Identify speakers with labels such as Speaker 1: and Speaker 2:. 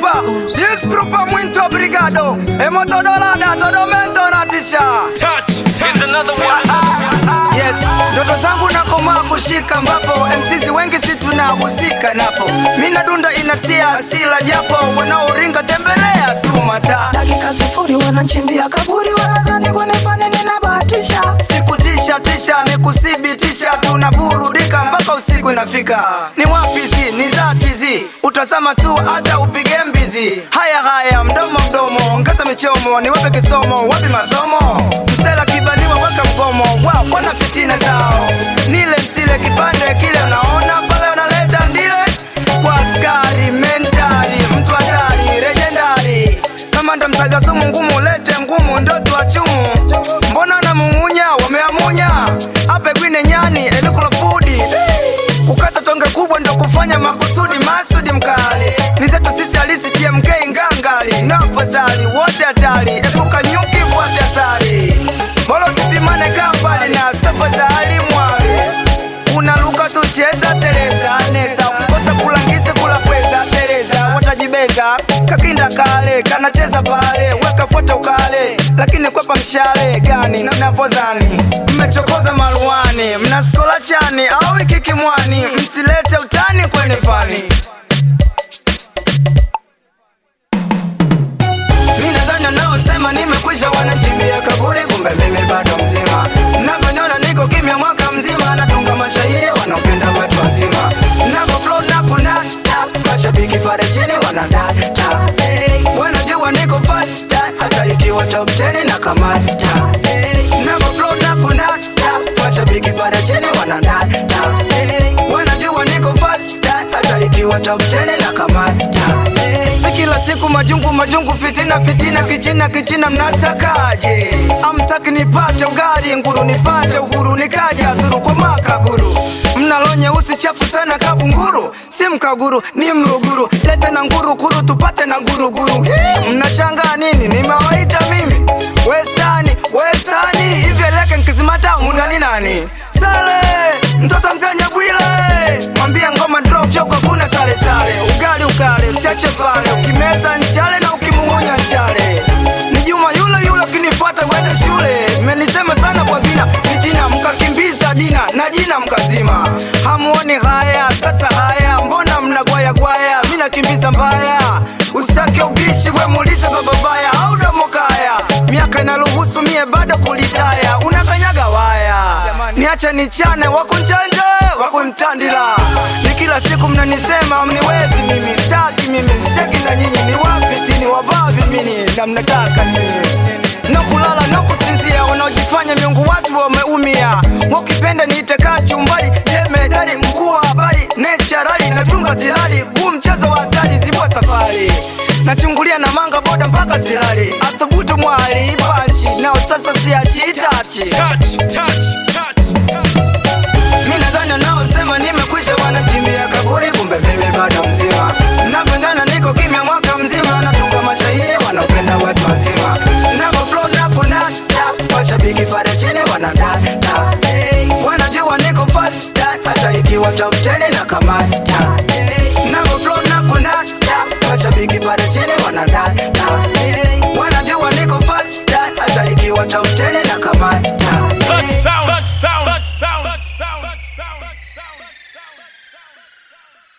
Speaker 1: trupa Disgrupa muito obrigado Emotodolada todomento natisha Yes, ndoto zangu nakomaa kushika ambapo MCs wengi si tunahusika napo mina dunda inatia asila japo wanaoringa tembelea tu mataa
Speaker 2: dakika sifuri wananchimbia kaburi wanadhani kunifanya ninabahatisha
Speaker 1: sikutisha tisha ni kuthibitisha tunaburudika mpaka usiku inafika ni wapizi ni zatizi utazama tu hata upige mbizi haya haya mdomo mdomo ongeza michomo niwape kisomo wapi masomo msela kibaliwa weka mgomo wao wana fitina zao nile msile kipande kile unaona pale unaleta ndile kwa askari mentali mtu hatari rejendari kama ndo msaga sumu ngumu lete ngumu ndoto wa chumu mbona namung'unya wameamunya ape gwine nyani elukula fudi kukata tonge kubwa ndo kufanya makusudi masudi mkali ni zetu sisi halisi tmk ngangali na afadhali wote hatari epuka nyuki fuate asari bolo sipimane kambali na safadhali mwali unaluka tucheza tereza nesa ukikosa kulangizi kula pweza tereza watajibeza kakinda kale kanacheza pale weka foto ukale lakini kwepa mshale gani navyodhani mmechokoza maruani mnaskola chani au ikikimwani msilete utani kwenye fani mi nadhani wanaosema nimekwisha wanachimbia kaburi kumbe mimi bado mzima navyoniona niko kimya mwaka mzima natunga mashairi wanaopenda watu wazima navo flow na kunata mashabiki pale chini wanadata hey. wanajua niko fasta hata ikiwa top 10 na kamata hey. navo flow na kunata mashabiki pale chini wanadata hey. wanajua niko fasta hata ikiwa top 10 na kamata hey. si kila siku majungu majungu fitina fitina kichina kichina mnatakaje amtaki nipate ugali nguru nipate uhuru nikaja zuru kwa makaburu mnalo nyeusi chafu sana kabunguru si mkaguru ni mruguru lete na nguru kuru tupate na nguruguru Hii, mnachanga nini nimewaita mimi westani westani hivyo leke nkizimata mundani nani sale mtoto mzenye bwile mwambia ngoma drop yoko kuna sale sale ugali ukale usiache pale ukimeza nchale na ukimung'unya nchale ni juma yule yule ukinipata kwenda shule mmenisema sana kwa vina vijina mkakimbiza dina na jina mkazima hamuoni haya sasa haya mbona mnagwayagwaya mi nakimbiza mbaya usitake ubishi we muulize bababaya au domokaya miaka inaruhusu mie bado kulitaya unakanyaga waya niache nichane wakunchanje wakuntandila ni kila siku mnanisema mniwezi mimi staki mimi sicheki na nyinyi ni wapi tini wavavi mini na mnataka nini nokulala nokusinzia wanaojifanya miungu watu wameumia wakipenda niitekaa chumbari jemedari mkuu wa habari necharali natunga zilali huu mchezo wa hatari zibwa safari nachungulia na manga boda mpaka zilali athubutu mwali panchi nao sasa siachitachi
Speaker 3: touch, touch.